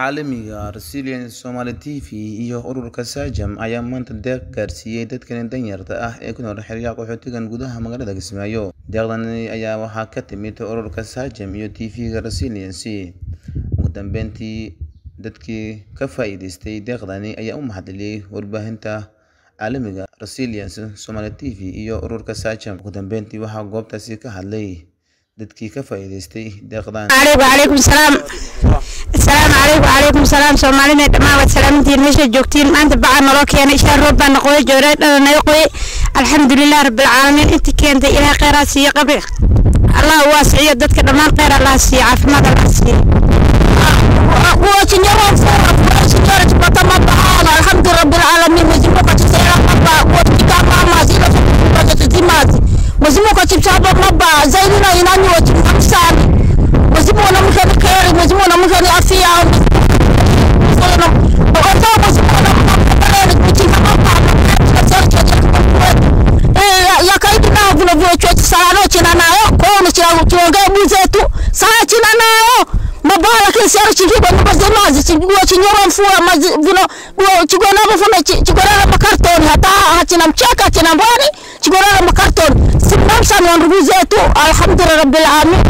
caalamiga ah Resilience Somali TV iyo ururka SAGAM ayaa maanta deeq gaarsiiyay dadkan danyarta ah ee ku nool xeryaha qaxootiga gudaha magaalada Kismaayo. Deeqdani ayaa waxaa ka timid ururka SAGAM iyo TV-ga Resilience. Ugu dambeyntii, dadkii ka faa'iidaystay deeqdani ayaa u mahadceliyay warbaahinta caalamiga ah Resilience Somali TV iyo ururka SAGAM. Ugu dambeyntii, waxaa goobtaasi ka hadlay dadkii ka faa'iidaystay deeqdan. calaykum salaam asalaamu calaykum calaykum salaam soomaalina dhammaan waad salaamantihiin meesha joogtiin maanta bacaa naloo keenay shaan roob baa naqoya joorey dhana naga qoyay alxamdulilah rabbilcaalamiin intii keentay ilaah kheyraa siiyo qabri allah u waasiciyo dadka dhammaan kheyr allah siiyo caafimaad allah siiyo alhamdu rabbilalamin mwezimungu atusera maba kuwatika mama zile zatimazi mwezimungu atutaba maba zaidi na inani watimamsani mwezimungu namkeni kheri mwezimungu namkeni afya ogotaa mwezimungu namkeni kutinga maba yakaidi nao vile vile chochi salano china nayo kono chira chiongee buzetu saa china nayo mabala kisero chikigo nyumba zemazi chigua chinyoro mfua mazi vino guo chigona mfuna chigona makartoni hata hachina mcheka hachina mbani chigona makartoni simnamsa ni ndugu zetu alhamdulillah rabbil alamin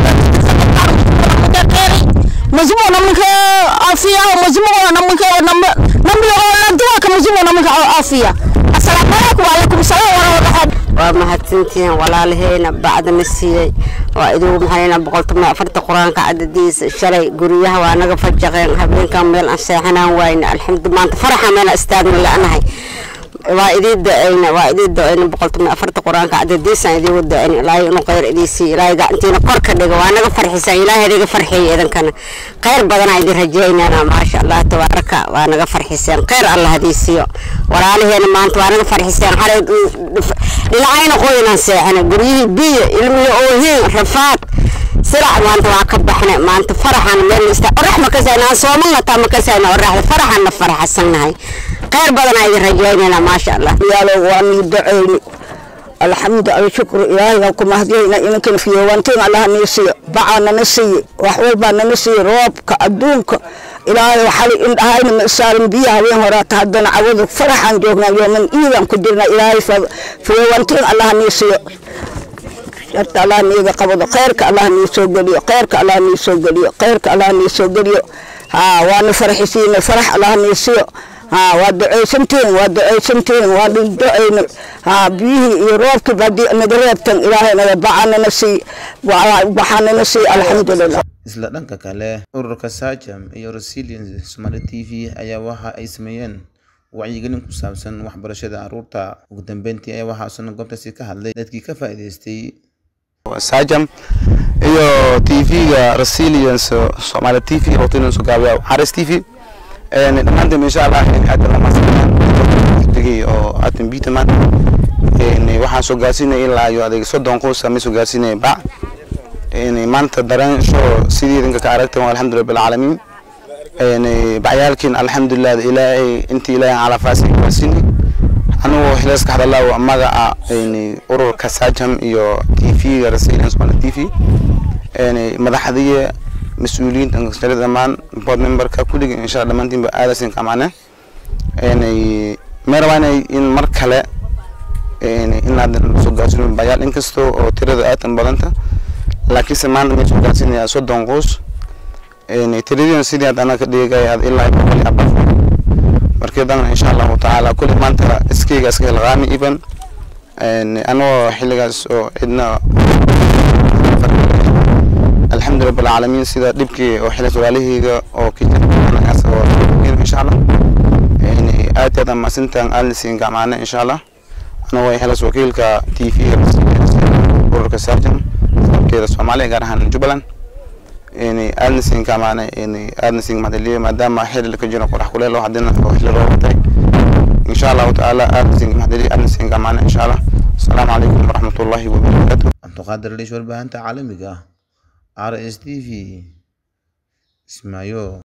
mwezimu namke afya mwezimu namke namle olantua ka mwezimu namke afya assalamu alaikum wa alaikum salam wa rahmatullahi waa mahadsantihiin walaalaheyna bacdana siiyey waa idigu maxayna boqoltoma afarta qur-aanka cadadiisa shalay guryaha waa naga fajaqeen habeenkan meel aan seexanaan waayna alxamdu maanta faraxa meena istaagna la-nahay waa idii da-ayna waa idii da-ayna boqoltoma afarta qur-aanka cadadiisaan idigu da-ayna ilaahay inuu kheyr idiisiiyo ilaahay gacantiina kor ka dhigo waa naga farxisaan ilaahay idiga farxiyay idinkana kheyr badanaa idin rajaynana maasha allah tabaaraka waa naga farxiseen kheyr allah hadiisiiyo walaalaheena maanta waa naga farxiseen xalay dhinacayna qoynaan seexana guryihii biyo ilmihi oohiin rafaad silac maanta waa ka baxnay maanta faraxan meel ista orax ma kasayna aan soomalna taa ma kasayna oraxda faraxanna faraxsannahay kheyr badanaa idin rajaynayna maasha allah yaalo waa nii duceyni alxamdu alshukru ilaahay ku mahdiyayna inankan fiyowantiin allah nii siiyo bacaa nana siiye wax walbaa nana siiye roobka adduunka ilaahay xali indhahayna ma isaarin biyo habeen horaata haddana cawadu faraxaan joognaa yooman iidan ku jirna ilaahay fiyowantiin allah nii siiyo sharta allah niiga qabado kheyrka allah nii soo geliyo kheyrka allah nii soo geliyo kheyrka allah nii soo geliyo haa waana farxisiina farax allah nii siiyo haa waa ducaysantiin waa ducaysantiin waa ducayna haa biyihii iyo roobkii haddii naga reebtan ilaahay naga bacanana sii waxaanana sii alxamdulilah Isla dhanka kale, ururka SAGAM iyo Resilience Somali TV ayaa waxa ay sameeyeen wacyigelin ku saabsan waxbarashada carruurta. Ugu dambeyntii ayaa waxaa isna goobtaasi ka hadlay dadkii ka faa'iidaystay SAGAM iyo TV-ga Resilience Somali TV oo tinan soo gaabiya Haris TV een dhammaantiin insha Allah aad lama sameeyay oo aatan biita maanta een waxaan soo gaarsiinay ilaa iyo adeeg soddon qoys ama soo gaarsiinay bac een maanta dareen soo sidii idinka ka aragteen alxamdulillahi bil caalamiin een bacyaalkiin alxamdulillahi ilaahay intii ilaahay ala faasay gaarsiinay anuu xilaas ka hadalaa magaca een ururka SAGAM iyo TV-ga Resilience Somali TV een madaxdiye mas-uuliyiinta kasjara dhammaan board memberka kulliga insha allah dhammaantiinba aadasin kamacne mee rabaa inay in mar kale inaadan soo gaarsiino bayaal inkastoo oo tirada aatan badanta laakiinse maanta may soo gaarsiinaya soddon qoys tiradiina sidii aad anaga ka dhigaya aad ilaa boqol iyo afar markii dambana insha allahu tacaala kulli maanta iskayga iska hilqaami even anagoo xilligaas oo cidna الحمد لله رب العالمين سيدا دبكي وحلة والهيغا او كيجا انا اسو ان شاء الله يعني اتي هذا ما سنتان السين معنا ان شاء الله انا وي حلس وكيلك تي في ورك سارجن كده سومالي غارهان جبلان يعني السين كمان يعني السين مدلي ما دام حل لك جنا قرح كله لو حدنا وحل لو ان شاء الله تعالى السين مدلي السين كمان ان شاء الله السلام عليكم ورحمه الله وبركاته Cabdiqaadir Liish warbaahinta caalamiga ah RS TV Ismaayo